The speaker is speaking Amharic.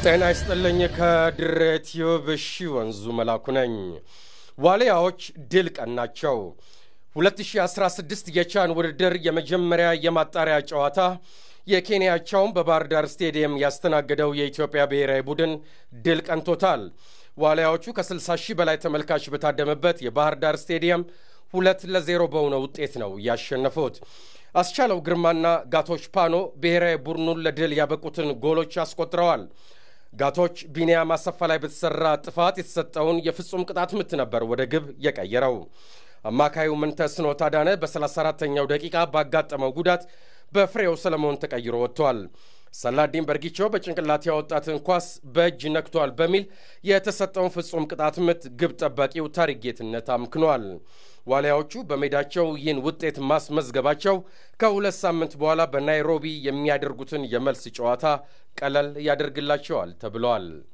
ጤና ይስጥልኝ። ከድሬ ቲዩብ እሺ ወንዙ መላኩ ነኝ። ዋልያዎች ድል ቀናቸው። 2016 የቻን ውድድር የመጀመሪያ የማጣሪያ ጨዋታ የኬንያቻውን በባህር ዳር ስቴዲየም ያስተናገደው የኢትዮጵያ ብሔራዊ ቡድን ድል ቀንቶታል። ዋልያዎቹ ከ60 ሺህ በላይ ተመልካች በታደመበት የባህር ዳር ስቴዲየም ሁለት ለዜሮ በሆነ ውጤት ነው ያሸነፉት። አስቻለው ግርማና ጋቶች ፓኖ ብሔራዊ ቡድኑን ለድል ያበቁትን ጎሎች አስቆጥረዋል። ጋቶች ቢንያም አሰፋ ላይ በተሰራ ጥፋት የተሰጠውን የፍጹም ቅጣት ምት ነበር ወደ ግብ የቀየረው። አማካዩ ምንተስኖት አዳነ በ34ተኛው ደቂቃ ባጋጠመው ጉዳት በፍሬው ሰለሞን ተቀይሮ ወጥቷል። ሰላዲን በርጊቾ በጭንቅላት ያወጣትን ኳስ በእጅ ነክቷል በሚል የተሰጠውን ፍጹም ቅጣት ምት ግብ ጠባቂው ታሪክ ጌትነት አምክኗል። ዋልያዎቹ በሜዳቸው ይህን ውጤት ማስመዝገባቸው ከሁለት ሳምንት በኋላ በናይሮቢ የሚያደርጉትን የመልስ ጨዋታ ቀለል ያደርግላቸዋል ተብለዋል።